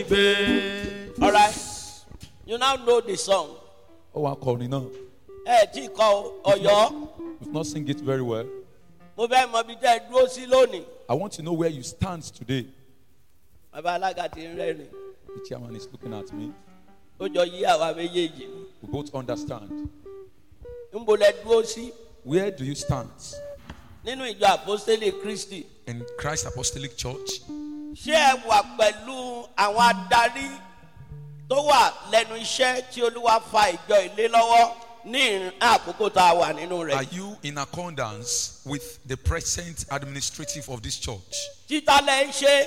gbé. All right. You now know the song. ó wá kọrin náà Ẹ tí kọ Ọ̀yọ́. you've not sing it very well Mo fẹ́ mọ ibi tẹ́ ẹ dúró sí lónìí. i want to know where you stand today Bàbá alága ti ń rẹ́rìn. the chairman is looking at me Ó jọ yí àwa méjèèjì. we both understand Níbo lẹ dúró sí? where do you stand Nínú ìjọ àpọ́sítélì Kristi. in Christ Apostolic Church? Ṣé ẹ wà pẹ̀lú àwọn adarí tó wà lẹ́nu iṣẹ́ tí Olúwa fa ìjọ ìlé lọ́wọ́ ní ìrìn àkókò tá a wà nínú Are rẹ̀? you in accordance with the present administrative of this church? Títà lẹ ń ṣe.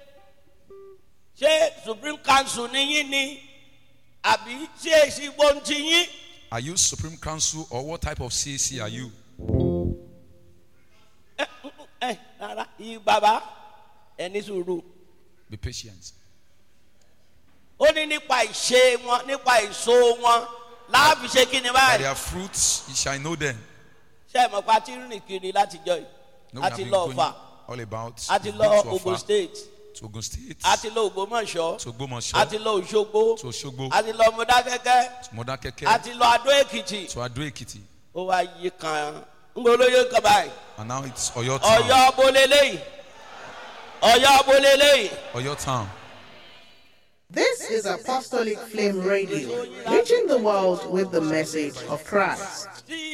Ṣé Supreme Council ní yín ni? Àbí ṣé èsì gbóǹtì yín? Are you Supreme Council or what type of CAC are you? Ẹ rárá, yí bàbá ẹ ní sùúrù. Be patient. Ó ní nípa ìṣe wọn, nípa èso wọn, láàbì ṣe kí ni By báyìí? their fruits you shall know them. Ṣé ẹ mọ̀ pa ti rìn kiri látijọ́ yìí? No, A we have ti been lọ going Ọ̀fà, all about. a ti we've lọ been to Ogun Ọ̀fà, State, to Ogun State, a ti lọ Ògbómọ̀ṣọ́, to a Ogbomoso, ti lọ Òṣogbo, to Osogbo, a ti lọ Mọdákẹ́kẹ́, to Modakeke, a ti lọ Adó Èkìtì. to Ado Ekiti, Ó wá yí kan, ń bọ̀ olóyè kan báyìí. and now it's Oyo Town. Ọ̀yọ́ Bolélé, Ọ̀yọ́ Bolélé. Oyo Town. This is Apostolic Flame Radio, reaching the world with the message of Christ. Tí